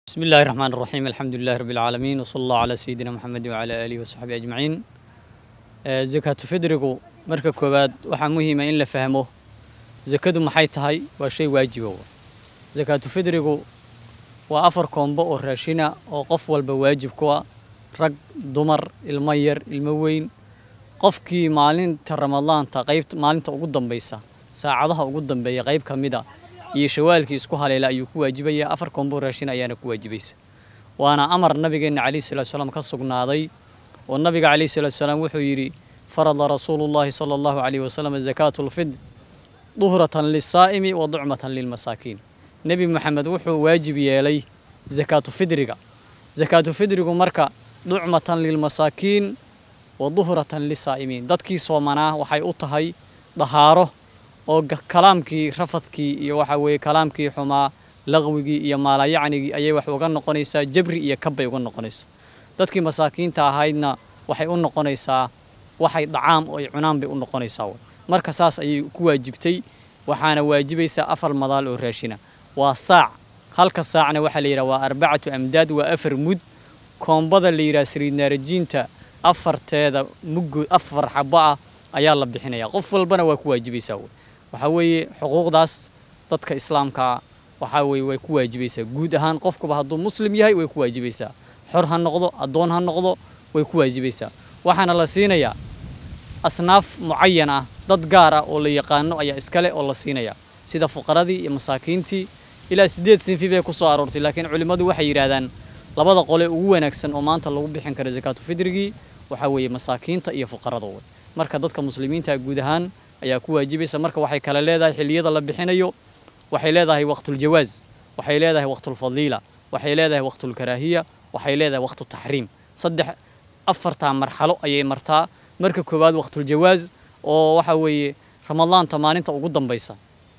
بسم الله الرحمن الرحيم الحمد لله رب العالمين وصلى الله على سيدنا محمد وعلى آله وصحبه أجمعين آه، زكاة فدرقو مركا كوباد waxaa muhiima in la fahmo zakadu maxay tahay waa shay waajiba wa zakaatu fidrigu waa afar koombo oo raashina oo qof walba waajib ku ah rag dumar ilmo yar ilmo weyn qofkii maalinta ramadaanta qayb maalinta ugu dambaysa saacadaha ugu dambeeya qayb ka mid a iyo shawaalkii isku haleela ayuu ku waajibaya afar koombo raashin ayaana ku waajibaysa waana amar nabigeena calayhi salaatu salaam ka sugnaaday oo nabiga calayhi salaatu salaam wuxuu yidhi farada rasuulullahi sala allahu calayhi wasalam zakaatu lfidr duhratan lisaa'imi wa ducmatan lilmasaakiin nebi maxamed wuxuu waajib yeelay zakaatu fidriga zakaatu fidrigu marka ducmatan lilmasaakiin wa duhratan lisaa'imiin dadkii soomanaa waxay u tahay dahaaro oo ga- kalaamkii rafadkii iyo waxa weeye kalaamkii xumaa laqwigii iyo maalayacnigii ayay wax uga noqonaysaa jabri iyo kabbay uga noqonaysaa dadkii masaakiinta ahaydna waxay u noqonaysaa waxay dhacaam oo ay cunaan bay u noqonaysaa wey. marka saas ayay ku waajibtay waxaana waajibaysaa afar madaal oo raashina waa saac halka saacna waxaa la yidhaha waa arbacatu amdaad waa afar mud koombada la yidhaha saliidnaarajiinta afarteeda muggood afar xabo ah ayaa la bixinaya qof walbana waa ku waajibaysaa wey. waxaa weeye xuquuqdaas dadka islaamka waxaa weeye way ku waajibaysaa guud ahaan qofkuba hadduu muslim yahay way ku waajibaysaa xor ha noqdo addoon ha noqdo way ku waajibaysaa waxaana la siinayaa asnaaf mucayan ah dad gaar ah oo la yaqaano ayaa iskale oo la siinaya sida fuqaradii iyo masaakiintii ilaa sideed sinfi bay ku soo aroortay laakiin culimmadu waxay yidhaahdaan labada qole ugu wanaagsan oo maanta lagu bixin karo zakaatu fidrigii waxaa weeye masaakiinta iyo fuqarada wey marka dadka muslimiinta guud ahaan ayaa ku waajibaysa marka waxay kale leedahay xilliyada la bixinayo waxay leedahay waqtuljawaaz waxay leedahay waqtulfadiila waxay leedahay waqtulkaraahiya waxay leedahay waqtutaxriim saddex afartaa marxalo ayay martaa marka koowaad waqtuljawaaz oo waxa weeye ramadaanta maalinta ugu dambaysa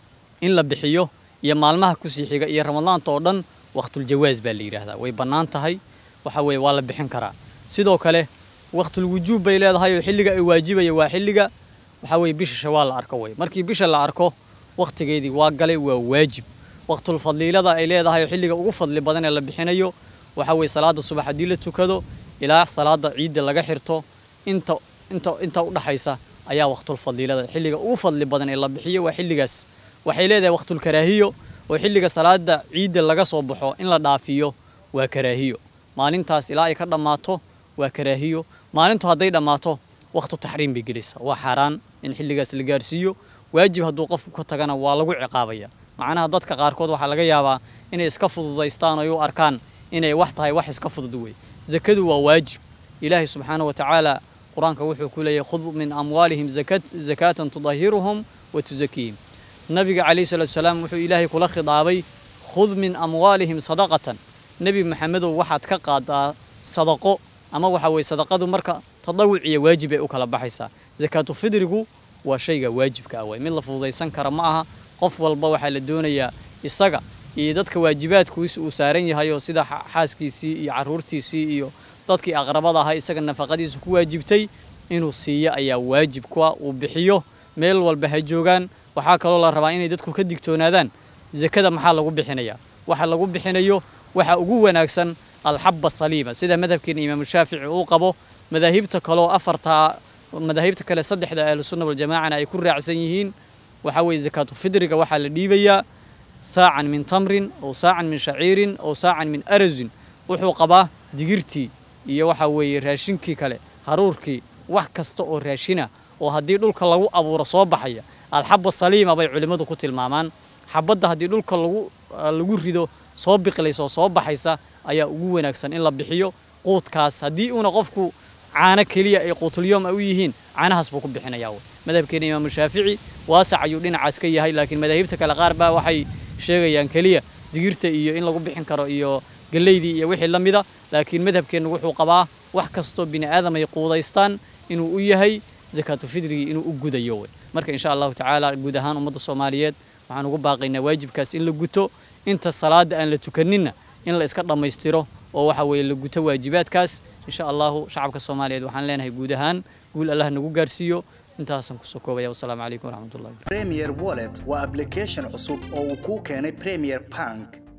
in la bixiyo iyo maalmaha kusii xiga iyo ramadaanta oo dhan waqtuljawaaz baa la yidhaahdaa way bannaan tahay waxa weeye waa la bixin karaa sidoo kale waqtulwujuub bay leedahay oo xilliga ay waajibaya waa xilliga waxaa weeye bisha shawaal la arko wey markii bisha la arko waqtigeedii waa galay waa waajib waqtulfadliilada ay leedahay oo xilliga ugu fadli badan ee la bixinayo waxaa weeye salaada subax haddii la tukado ilaa salaada ciidda laga xirto inta inta inta u dhaxaysa ayaa waqtulfadliilada xilliga ugu fadli badan ee la bixiyo waa xilligaas waxay leedahay waqtulkaraahiyo oo xilliga salaada ciidda laga soo baxo in la dhaafiyo waa karaahiyo maalintaas ilaa ay ka dhammaato waa karaahiyo maalintu hadday dhammaato waqtu taxriim bay gelaysaa waa xaaraan in xilligaas la gaarsiiyo waajib hadduu qofku ka tagana waa lagu ciqaabaya macnaha dadka qaarkood waxaa laga yaabaa inay iska fududaystaan oo ay u arkaan inay wax tahay wax iska fudud wey zakadu waa waajib ilaahay subxaanahu wa tacaala qur-aanka wuxuu ku leeyahay khud min amwaalihim zakat zakaatan tudahiruhum wa tuzakiihim nabiga calayhi salaatu salaam wuxuu ilaahay kula khidaabay khud min amwaalihim sadaqatan nebi maxamedow waxaad ka qaadaa sadaqo ama waxa weeye sadaqadu marka tadawuc iyo waajib ay u kala baxaysaa zakaatu fidrigu waa shayga waajibka ah waay mid la fududaysan kara ma aha qof walba waxaa la doonayaa isaga iyo dadka waajibaadkiisa uu saaran yahay oo sida xa- xaaskiisii iyo caruurtiisii iyo dadkii aqrabada ahaa isaga nafaqadiisa ku waajibtay inuu siiyo ayaa waajib ku ah uu bixiyo meel walba ha joogaan waxaa kaloo la rabaa inay dadku ka digtoonaadaan zakada maxaa lagu bixinayaa waxa lagu bixinayo waxa ugu wanaagsan alxabba saliima sida madhabkeena imaamu shaafici uu qabo madaahibta kaloo afartaa madaahibta kale saddexda ahlusunna waljamaacana ay ku raacsan yihiin waxaa weeye zakaatu fidriga waxaa la dhiibayaa saacan min tamrin ow saacan min shaciirin ow saacan min arasin wuxuu qabaa digirtii iyo waxa weeye raashinkii kale haruurkii wax kasta oo raashina oo haddii dhulka lagu abuuro soo baxaya alxabba saliima bay culimmadu ku tilmaamaan xabadda haddii dhulka lagu lagu rido soo biqlaysa oo soo baxaysa ayaa ugu wanaagsan in la bixiyo quudkaas haddii uuna qofku caano keliya ay quutulyoom ay u yihiin caanahaas buu ku bixinayaa wey madhabkeena imaamu shaafici waasac ayuu dhinacaas ka yahay laakiin madaahibta kale qaar baa waxay sheegayaan keliya digirta iyo in lagu bixin karo iyo galeydii iyo wixii la mida laakiin madhabkeennu wuxuu qabaa wax kastoo bini aadam ay quudaystaan inuu u yahay zakaatu fidrigii inuu u gudayo wey marka insha allahu tacaala guud ahaan ummadda soomaaliyeed waxaan ugu baaqaynaa waajibkaas in la guto inta salaada aan la tukaninna in la iska dhammaystiro oo waxa weeye la guto waajibaadkaas insha allahu shacabka soomaaliyeed waxaan leenahay guud ahaan guul allah nagu gaarsiiyo intaasaan kusoo koobaya wasalaamu calaykum waraxmatullahi Premier Wallet waa application cusub oo uu kuu keenay Premier Bank.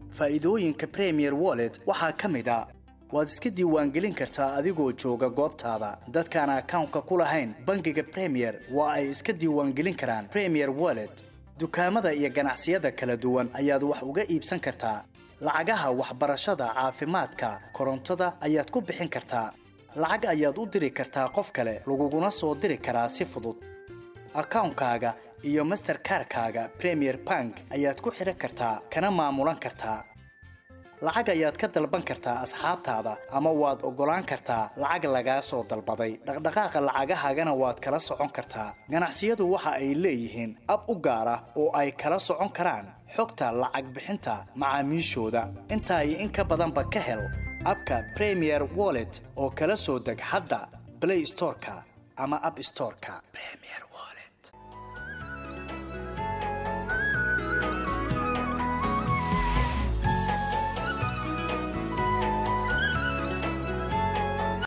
faa'iidooyinka premier wallet waxaa ka mid a waad iska diiwaangelin kartaa adigoo jooga goobtaada dadkaan akawnka ku lahayn bangiga premier waa ay iska diiwaangelin karaan premier wallet dukaamada iyo ganacsiyada kala duwan ayaad wax uga iibsan kartaa lacagaha waxbarashada caafimaadka korontada ayaad ku bixin kartaa lacag ayaad u diri kartaa qof kale laguguna soo diri karaa si fudud akawnkaaga iyo masterkarkaaga premier bank ayaad ku xidhan kartaa kana maamulan kartaa lacag ayaad ka dalban kartaa asxaabtaada ama waad oggolaan kartaa lacag lagaa soo dalbaday dhaqdhaqaaqa lacagahaagana waad kala socon kartaa ganacsiyadu waxa ay leeyihiin ab u gaar ah oo ay kala socon karaan xogta lacag bixinta macaamiishooda intaa iyo in ka badanba ka hel abka premier wallet oo kala soo deg hadda blay storeka ama ab storeka